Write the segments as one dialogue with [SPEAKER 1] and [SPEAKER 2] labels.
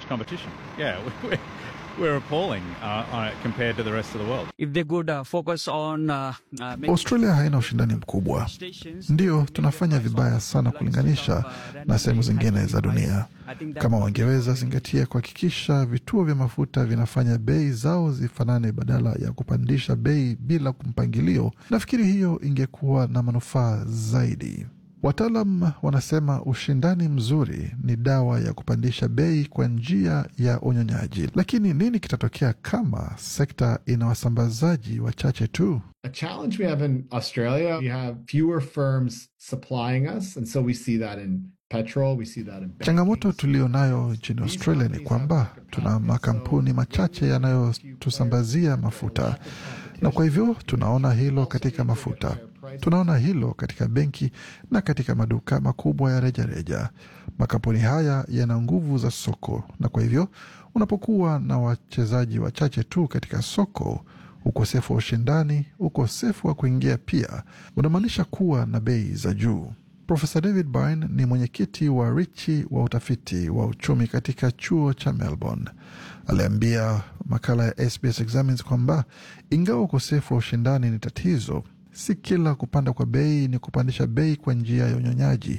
[SPEAKER 1] much competition. Yeah, we're, we're appalling uh, uh, compared to the rest of the world.
[SPEAKER 2] If they could uh, focus on uh, uh, making
[SPEAKER 3] Australia haina ushindani mkubwa,
[SPEAKER 2] stations,
[SPEAKER 3] ndiyo tunafanya vibaya sana kulinganisha na sehemu zingine za dunia. Kama wangeweza zingatia kuhakikisha vituo vya mafuta vinafanya bei zao zifanane badala ya kupandisha bei bila mpangilio, nafikiri hiyo ingekuwa na manufaa zaidi. Wataalam wanasema ushindani mzuri ni dawa ya kupandisha bei kwa njia ya unyonyaji. Lakini nini kitatokea kama sekta ina wasambazaji wachache tu?
[SPEAKER 4] A challenge we have in Australia, we have fewer firms supplying us. And so we see that in petrol, we see that in banking.
[SPEAKER 3] Changamoto tulio nayo nchini Australia ni kwamba tuna makampuni machache yanayotusambazia mafuta, na kwa hivyo tunaona hilo katika mafuta, tunaona hilo katika benki na katika maduka makubwa ya rejareja. Makampuni haya yana nguvu za soko, na kwa hivyo unapokuwa na wachezaji wachache tu katika soko ukosefu wa ushindani, ukosefu wa kuingia pia unamaanisha kuwa na bei za juu. Profesa David Byrne ni mwenyekiti wa Richi wa utafiti wa uchumi katika chuo cha Melbourne. Aliambia makala ya SBS Examines kwamba ingawa ukosefu wa ushindani ni tatizo, si kila kupanda kwa bei ni kupandisha bei kwa njia ya unyonyaji,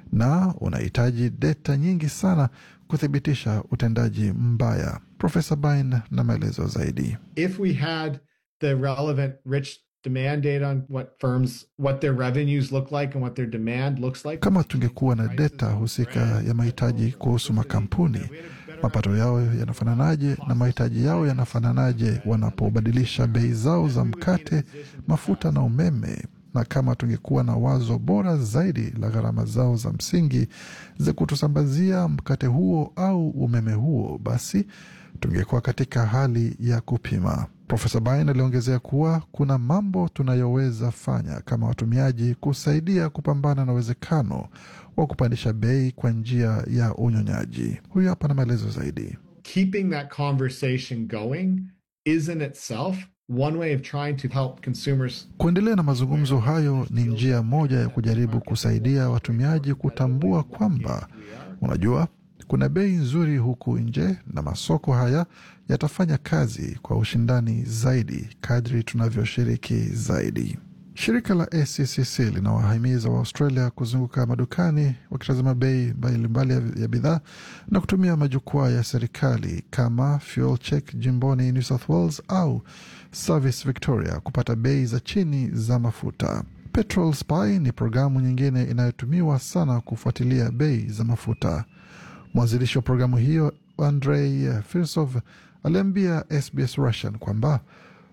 [SPEAKER 3] na unahitaji deta nyingi sana kuthibitisha utendaji mbaya. Profesa Byrne na maelezo zaidi.
[SPEAKER 4] If we had the relevant rich demand data on what firms, what their revenues look like and what their demand looks like.
[SPEAKER 3] Kama tungekuwa na deta husika ya mahitaji kuhusu makampuni, mapato yao yanafananaje na mahitaji yao yanafananaje wanapobadilisha bei zao za mkate, mafuta na umeme, na kama tungekuwa na wazo bora zaidi la gharama zao za msingi za kutusambazia mkate huo au umeme huo, basi tungekuwa katika hali ya kupima. Profesa Bain aliongezea kuwa kuna mambo tunayoweza fanya kama watumiaji kusaidia kupambana na uwezekano wa kupandisha bei kwa njia ya unyonyaji. Huyu hapa na maelezo zaidi.
[SPEAKER 4] Keeping that conversation going is in itself one way of trying to help consumers
[SPEAKER 3] Kuendelea na mazungumzo hayo ni njia moja ya kujaribu kusaidia watumiaji kutambua kwamba, unajua, kuna bei nzuri huku nje na masoko haya yatafanya kazi kwa ushindani zaidi kadri tunavyoshiriki zaidi. Shirika la ACCC linawahimiza Waaustralia kuzunguka madukani wakitazama bei mbalimbali ya- ya bidhaa na kutumia majukwaa ya serikali kama Fuel Check jimboni New South Wales au Service Victoria kupata bei za chini za mafuta. Petrol Spy ni programu nyingine inayotumiwa sana kufuatilia bei za mafuta. Mwanzilishi wa programu hiyo Andrei Firsov aliambia SBS Russian kwamba